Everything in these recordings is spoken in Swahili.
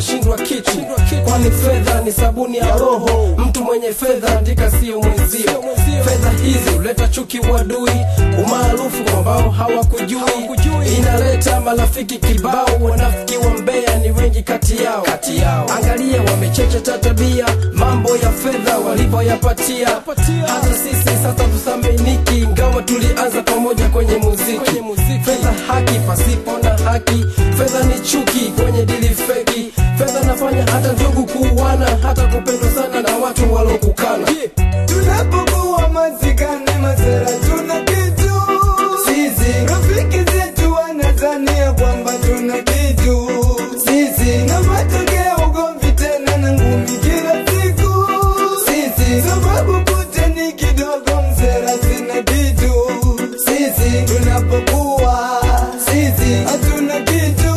unashindwa kitu kwani fedha ni sabuni ya roho mtu mwenye fedha andika sio mwenzio fedha hizi huleta chuki uadui umaarufu ambao hawakujui inaleta marafiki kibao wanafiki wa mbea ni wengi kati yao angalia wamechecha tabia mambo ya fedha walivyoyapatia hata sisi sasa tuthaminiki ingawa tulianza pamoja kwenye muziki fedha haki pasipo na haki fedha ni chuki kwenye dili feki fedha nafanya hata ndugu kuuana hata kupendwa sana na watu walokukana tunapokuwa mazikani masera tuna kitu sisi rafiki zetu wanazania kwamba tuna kitu sisi na matokeo ugomvi tena na ngumi kila siku sisi sababu kute ni kidogo msera sina kitu sisi tunapokuwa sisi hatuna kitu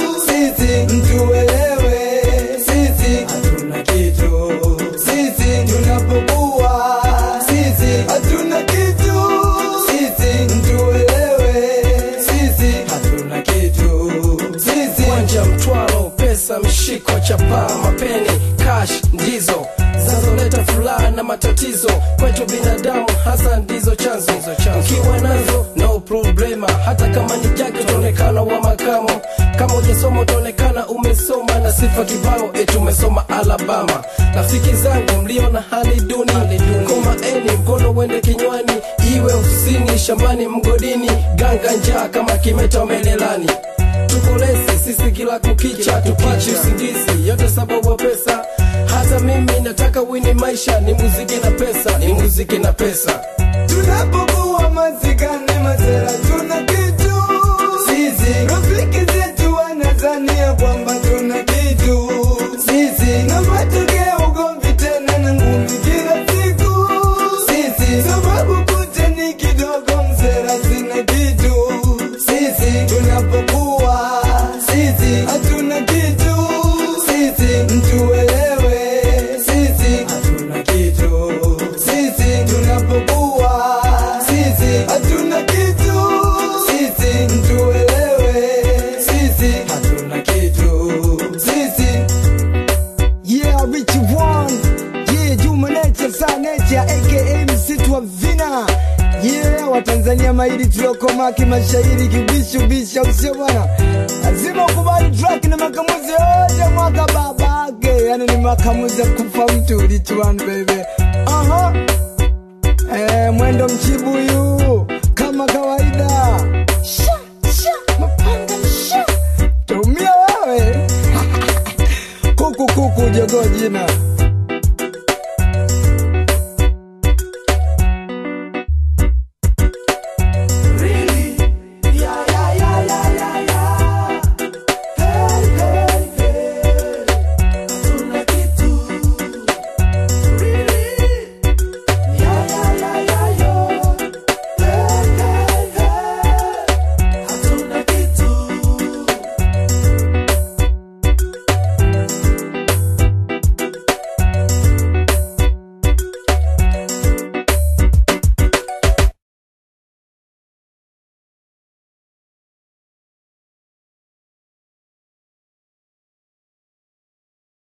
sisi mtuelewe sisi hatuna kitu sisi tunapokuwa sisi hatuna kitu sisi mtuelewe sisi hatuna kitu sisi kwanja mtwalo pesa mshiko chapa mapeni cash ndizo zinazoleta furaha na matatizo kwetu binadamu hasa ndizo chanzo ukiwa nazo no problema hata kama ni jake utaonekana wa makamo kama ujasoma utaonekana umesoma na sifa kibao eti umesoma alabama rafiki zangu mlio na hali duni komaeni mkono wende kinywani iwe ofisini shambani mgodini ganga njaa kama kimeta melelani tukolesi sisi kila kukicha tupachi usingizi yote sababu ya pesa hata mimi nataka wini maisha ni muziki na pesa ni muziki na pesa tunapokuwa mazikani masera tuna kitu sisi rafiki zetu wanazania kwamba tuna kitu sisi na matokeo ugomvi tena na ngumi kila siku sisi sababu kute ni kidogo msera sina kitu sisi tunapokuwa sisi hatuna kitu sisi mtuelewe sisi hatuna kitu sisi tunapokuwa sisi hatuna kitu sisi mtuelewe sisi hatuna kitu sisi Yeah, Rich One. Yeah, Juma Nature, Sa Nature, aka msitu wa vina. Yeah, Watanzania mahiri tuliokoma kimashairi kibishu bisha usio bwana. Lazima ukubali track na makamuzi yote mwaka babake. Yani ni makamuzi ya kufa mtu Rich One baby. Aha. Eh, mwendo mchibuyu